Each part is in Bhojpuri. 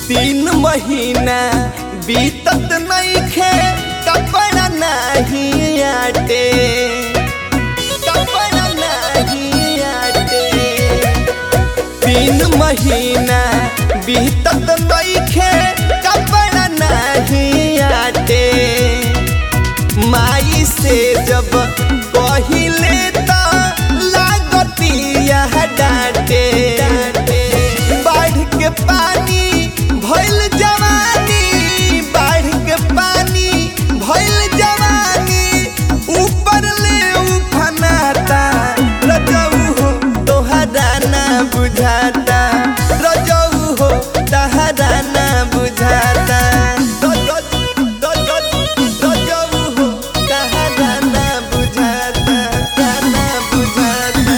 तीन महीना बीतत नइखे कपड़ा नहीं आटे कपड़ा नहीं आटे तीन महीना बीतत नइखे कपड़ा नहीं आटे माई से जब कहिले त लागतिया डांटे बाढ़ के पानी भइल जवानी बाढ़ के पानी भइल जवानी ऊपर ले उफनाता रजऊ हो तोहरा ना बुझाता रजऊ हो तहरा ना बुझाता रजऊ हो तहरा ना बुझाता ना बुझाता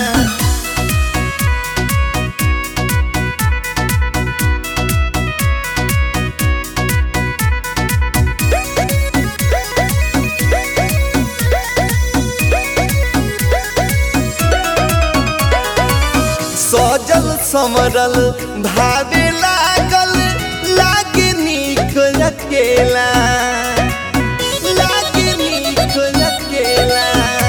सजल समरल भावे लागल लागे नीक अकेला लागे नीक अकेला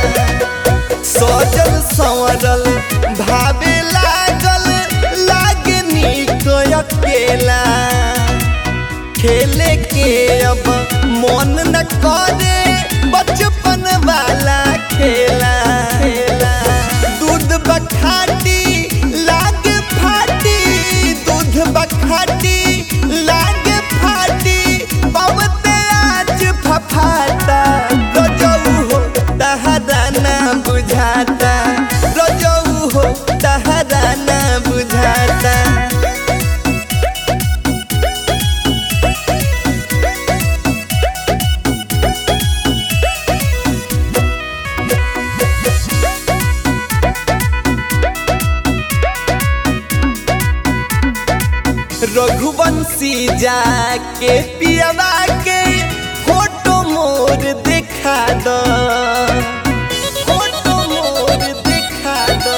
सजल संवरल भावे लागल लागे नीक अकेला खेले के अब मन न करे बचपन वाला खेला खेला दूध बखाटी लागे फाटी दूध बखाटी लागे फाटी पवते आज फफाता रजऊ हो तहरा ना बुझाता रजऊ हो तहरा ना बुझाता रघुवंशी जाके पियवा के फोटो मोर दिखा दो फोटो मोर दिखा दो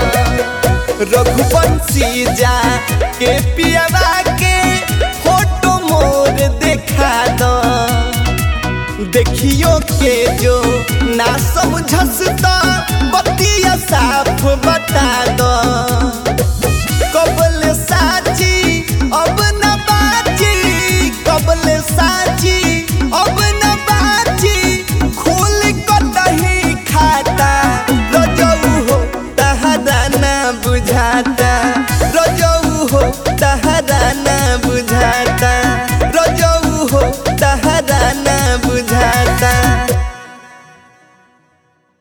रघुवंशी जाके पियवा के फोटो मोर दिखा दो देखियो के जो ना समझस त बतिया साफ बता दो